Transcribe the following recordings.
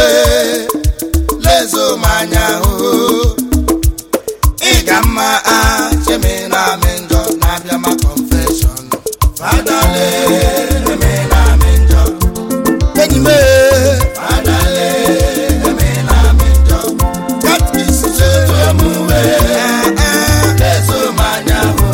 uwe lezo m anya hụ ị ga mma a chemi na amị njọ na-abịa ma confession fadale eme na amị njọ enyi m fadale eme na amị njọ katkisi lezo m uwe lezo m anya hụ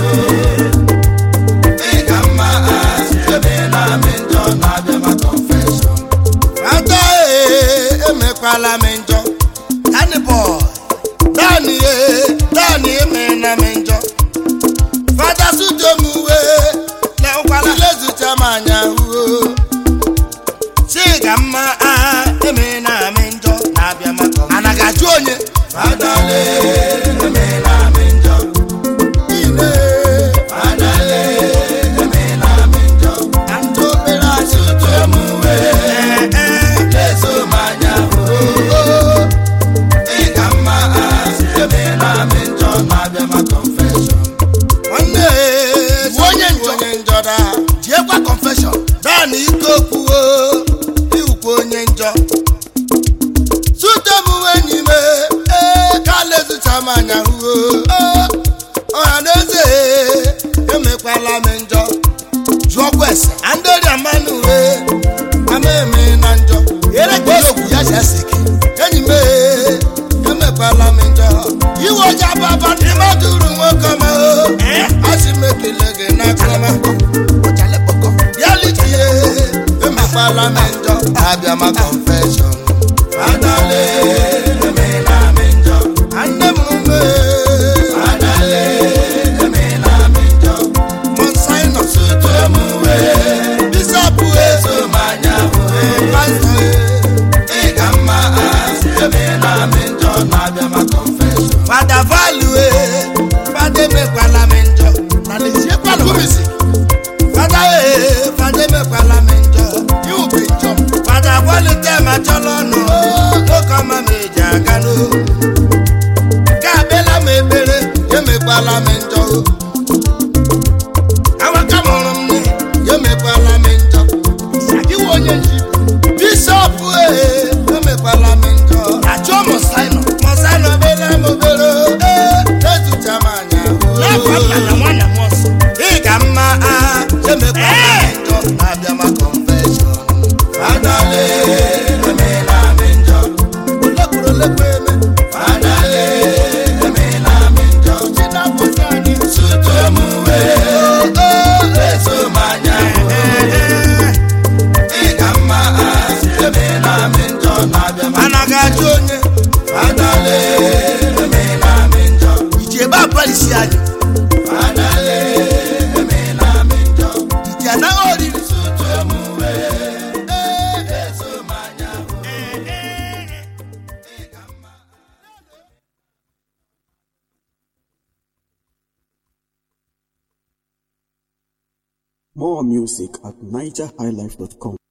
ị ga mma a chemi na amị njọ na-abịa ma confession Ada ee, emekwala m njọ Danny boy Danny ee, Danny emena m njọ Fada sudo m uwe Lekwala lezucha m anya huo Chiga mma a emena m njọ Na-abịa maka Anaghị ajụ onye Fada lee emena m njọ Ine Fada lee emena m njọ Na ndị obere asụtụ m uwe lezo m anya hụ ị ga mma asị ebe na-amị njọ na-abịa ma confession nwanne bụ onye njọ onye njọ da jiekwa confession daa na ike okwuo iwukwa onye njọ sute m enyi m ee ka lezucha m anya hụ ọha na eze emekwala m njọ jụọkwa ese andori amanụ uwe ama eme na njọ osu ya si asị gị enyi m ee, emekwala m njọ iwe oji ababa ndị mmadụ uru nwoke ma o asị m ekele gị n'akụrụma ya lichie emekwala m njọ abịa ma confession fadale emela m njọ nne m ume fadale emela m njọ monsinus tụrụ m uwe bishọp eso m anya pastọ ị ga mma asị emela m njọ na-abịa ma confession fada value fada emekwala m njọ na leziekwana kumisi fada ee fada emekwala m njọ iwube njọ fada kwalite ma chọrọ ọnụ nwoke ọma m eji aga n'o ka abịala m ekpere emekwala m njọ awaka mụrụ m nne ya emekwala m njọ iwe onye nji bishọp ee emekwala m njọ achọ mọsaino mọsaino bela m obere ee ezucha m anya n'afọ nna na nwanna m ọsọ ị ga mma a emekwala m njọ na-abịa ma confession fadale emela m njọ olekwuru olekwu eme fadale emela m njọ chinapụta anyị sutu m wee leso m anya ị ga mma asị emela m njọ na-abịa ma anaghị ajụ onye fadale emela m njọ iji ebe abalịsi anyị fadale emela m njọ iji anaghị oriri sutu m wee leso m anya ị ga mma More music at nigerhighlife.com.